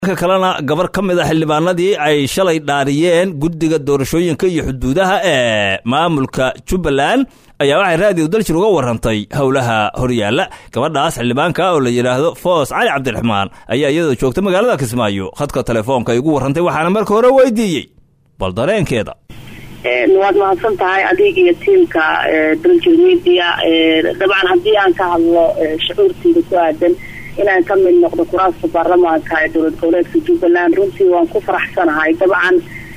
ka kalena gabar ka mid a xildhibaanadii ay shalay dhaariyeen guddiga doorashooyinka iyo xuduudaha ee maamulka jubbaland ayaa waxay raadiyo daljir uga warrantay howlaha horyaalla gabadhaas xildhibaanka oo la yidhaahdo foos cali cabdiraxmaan ayaa iyadoo joogta magaalada kismaayo khadka telefoonka ay ugu warrantay waxaana marka hore weydiiyey bal dareenkeeda waad mahadsan tahay adig iyo tiimka daljir media dabcan haddii aan ka hadlo shucuurteyda ku aadan inaan ka mid noqdo kuraasta baarlamaanka ee dowlad goboleedka jubbaland runtii waan ku faraxsanahay dabcan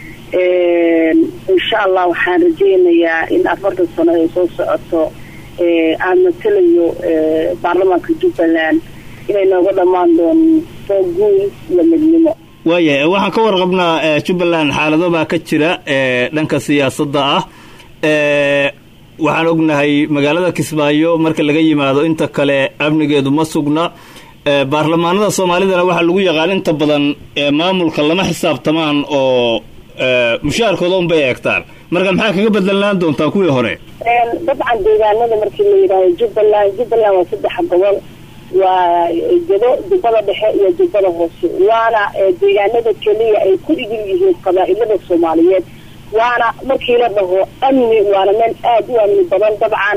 insha allah waxaan rajeynayaa in afartan sano ay soo socoto aan matalayo baarlamaanka jubbaland inay nooga dhammaan doonto guul iyo midnimo waaya waxaan ka warqabnaa jubbaland xaalado baa ka jira dhanka siyaasadda ah waxaan ognahay magaalada kismaayo marka laga yimaado inta kale amnigeedu ma sugna baarlamaanada soomaalidana waxaa lagu yaqaan inta badan maamulka lama xisaabtamaan oo mushaharkooda unbay eegtaan marka maxaa kaga bedelaan doontaa kuwii hore dabcan deegaanada markii la yidhaahdo jubbaland jubbaland waa saddex gobol waa jado jubbada dhexe iyo jubbada hoose waana deegaanada keliya ay ku igil yihiin qabaa-ilada soomaaliyeed waana markii la dhaho amni waana meel aada u amni badan dabcan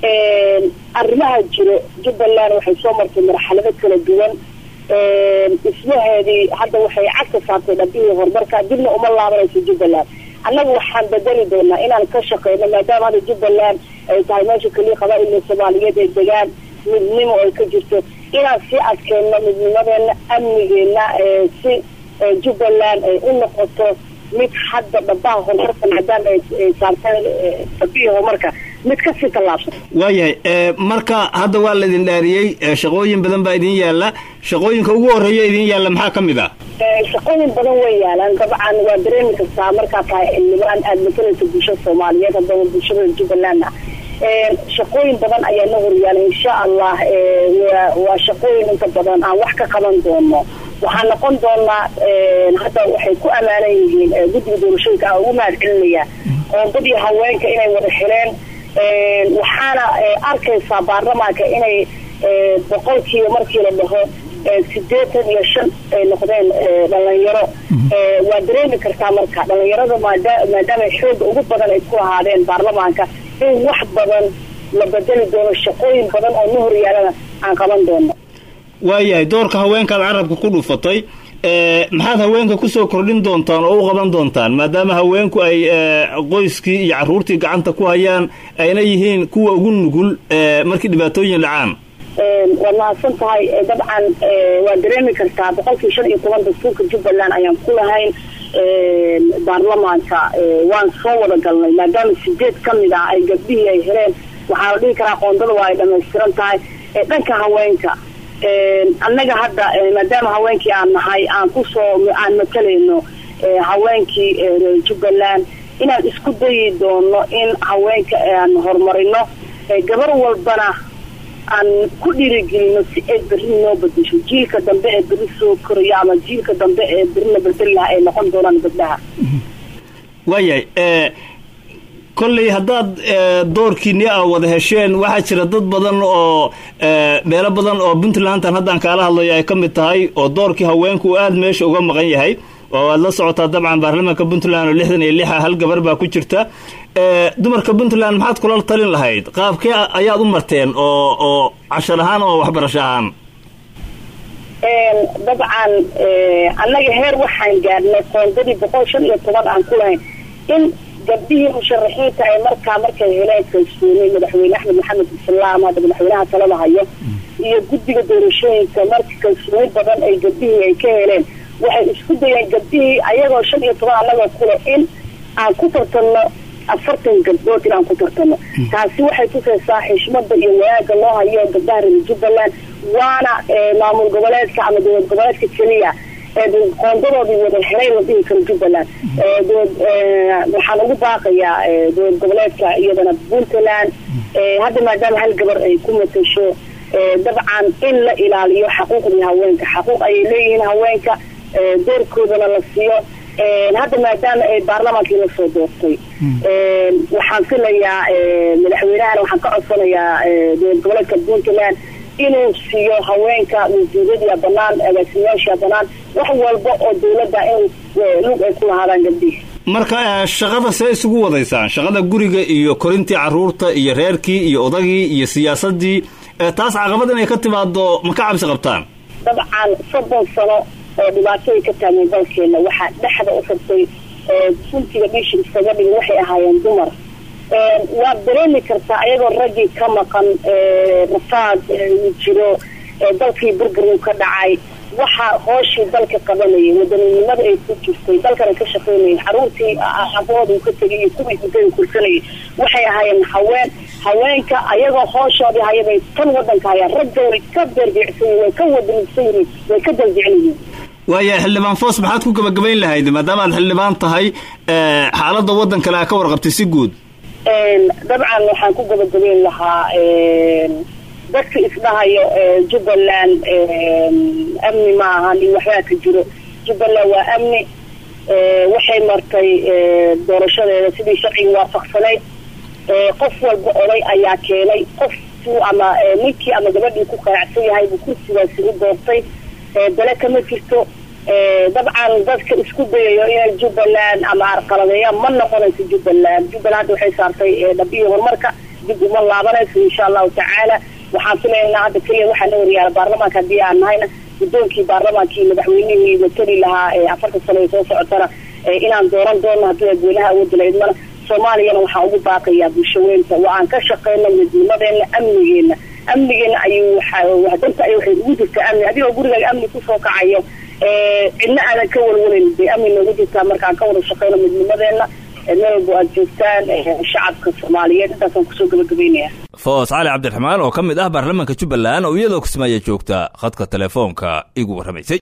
arrimaha jiro jubbaland waxay soo martay marxalado kala duwan dhismaheedii hadda waxay cagka saartay dhabihii horumarka dibna uma laabanayso jubbaland annaga waxaan bedeli doonaa inaan ka shaqeyno maadaama hadda jubbaland ay tahay meesha keliya qabaa-ila soomaaliyeed ee degaan midnimo ay ka jirto inaan sii adkeyno midnimadeena amnigeena si jubbaland ay u noqoto mid hadda dhabaha horumarka maadaama ay saarteen dhabihii horumarka mid kasii tallaabsan waayahay marka hadda waa laidin dhaariyey shaqooyin badan baa idin yaalla shaqooyinka ugu horreeya idin yaalla maxaa ka mid ah shaqooyin badan way yaalaan dabcan waa dareemi kartaa markaa tahay xildhibaan aada matalaysa bulshada soomaaliyeed haddaba bulshada jubbaland ah shaqooyin badan ayaa la horyaala insha allah waa shaqooyin inta badan aan wax ka qaban doono waxaan noqon doonaa hadda waxay ku amaanan yihiin guddiga doorashooyinka aan ugu mahad celinaya qoondadii haweenka inay wada xireen waxaana arkaysaa baarlamaanka inay boqolkiiba markii la dhaho sideetan iyo shan ay noqdeen dhalinyaro waa dareemi kartaa marka dhalinyarada maadaama xooga ugu badan ay ku lahaadeen baarlamaanka in wax badan la bedeli doono shaqooyin badan oo na horyaalana aan qaban doono waayahay doorka haweenkaad carabka ku dhufatay maxaad haweenka kusoo kordhin doontaan oo u qaban doontaan maadaama haweenku ay qoyskii iyo caruurtii gacanta ku hayaan ayna yihiin kuwa ugu nugul markii dhibaatooyin dhacaan waad mahadsan tahay dabcan waa dareemi kartaa boqolkii shan iyo toban dastuurka jubbaland ayaan ku lahayn baarlamaanka waan soo wada galnay maadaama sideed ka mid ah ay gabdhihii ay heleen waxaa la dhihi karaa qoondada waa ay dhamaystiran tahay dhanka haweenka annaga hadda maadaama haweenkii aan nahay aan kusoo aan matalayno haweenkii reer jubbaland inaan isku dayi doono in haweenka aan horumarino gabar walbana aan ku dhiirigelino si ay berri noo bedesho jiilka dambe ee berri soo korayo ama jiilka dambe ee berrina bedeli laha ay noqon doonaan gabdhaha waayahay kolley haddaad doorkiini a wada hesheen waxaa jira dad badan oo meelo badan oo puntlandan haddaan kaala hadlayo ay ka mid tahay oo doorkii haweenku uu aada meesha uga maqan yahay oo aad la socotaa dabcan baarlamaanka puntland oo lixdan iyo lixa hal gabar baa ku jirta dumarka puntland maxaad kula talin lahayd qaabkee ayaad u marteen oo oo cashar ahaan oo waxbarasho ahaan dabcan annaga heer waxaan gaadhnay qoondadii boqol shan iyo toban aan ku lahayn in gabdhihii musharaxiinta ay markaa markay heleen kalsoonay madaxweyne axmed maxamed islaam hadda madaxweynaha talada hayo iyo guddiga doorashooyinka marka kalsooni badan ay gabdhihii ay ka heleen waxay isku dayeen gabdhihii ayagoo shan iyo toban annagoo kule in aan ku tartanno afartan gabdhood in aan ku tartano taasi waxay tusaysaa xishmada iyo wanaaga loo hayo gabdhaha reer jubbaland waana maamul goboleedka ama dowlad goboleedka keliya qoondadoodii wada helay la dhihi karo jubbaland waxaan ugu baaqayaa dowlad goboleedka iyadana puntland hadda maadaama hal gabar ay ku matasho dabcan in la ilaaliyo xaquuqdii haweenka xaquuq ayay leeyihiin haweenka doorkoodana la siiyo hadda maadaama ay baarlamaankii lasoo doortay waxaan filayaa madaxweynahana waxaan ka codsanayaa dowlad goboleedka puntland inuu siiyo haweenka wasiiradia banaan agaasimayaasha banaan wax walba oo dawladda in lug ay ku lahaadaan gabdhihi marka shaqada see isugu wadaysaan shaqada guriga iyo korintii caruurta iyo reerkii iyo odagii iyo siyaasadii taas caqabad inay ka timaado ma ka cabsi qabtaan dabcan soddon sano oo dhibaatooy ka taageen dalkeena waxaa dhexda u rabtay suntiga dhiisha iskaga dhigin waxay ahaayeen dumar waad dareemi kartaa ayagoo raggii ka maqan rafaad jiro dalkii burburuu ka dhacay waxaa hooshii dalka qabanayay wadaninimada ay ku jirtay dalkana ka shaqaynayay xaruurtii abooda uu ka tegay iyo kuwii hudada kursanayay waxay ahaayeen haween haweenka ayagoo hooshoodii hayabay tan wadanka hayaan ragga way ka beerbeecsan yihin way ka wadanigsan yihiin way ka daljecel yihiin waaya xildhibaan foos maxaad ku gabagabayn lahayd maadaama aad xildhibaan tahay xaaladda waddan kale aa ka warqabtay si guud dabcan waxaan ku gabagabayn lahaa dadka isdhahayo jubbaland amni ma ahan iyo waxbaa ka jiro jubbaland waa amni waxay martay doorashadeeda sidii sharciga waafaqsanayd qof walba oday ayaa keenay qof ama ninkii ama gabadhii ku qanacsan yahay buu kursigaasi u doortay dale kama jirto dabcan dadka isku dayayo inay jubbaland ama arqaladeeyaan ma noqonayso jubbaland jubbaland hadda waxay saartay dhabiyi horumarka dib uma laabanayso insha allahu tacaala waxaan filaynaa hadda keliya waxaa la waryaala baarlamaanka haddii aan nahayna guddoonkii baarlamaankii madaxweynihii matali lahaa afartan sano ee soo socotana inaan dooran doono haddii dadweynaha awoodda laydmana soomaaliyana waxaan ugu baaqayaa bulshaweynta waa aan ka shaqeyno midnimadeena amnigeena amnigeena ayuu danta ay waxay ugu jirtaa amni adigoo gurigaaga amni kusoo kacayo cidna aadan ka walwalayn bay amni noogu jirtaa markaan ka wada shaqeyno midnimadeena meel walbo aad joogtaan shacabka soomaaliyeed intaasaan kusoo gabagabeynaya foos cali cabdiraxmaan oo ka mid ah baarlamaanka jubbaland oo iyadoo kismaayo joogta khadka telefoonka igu warramaysay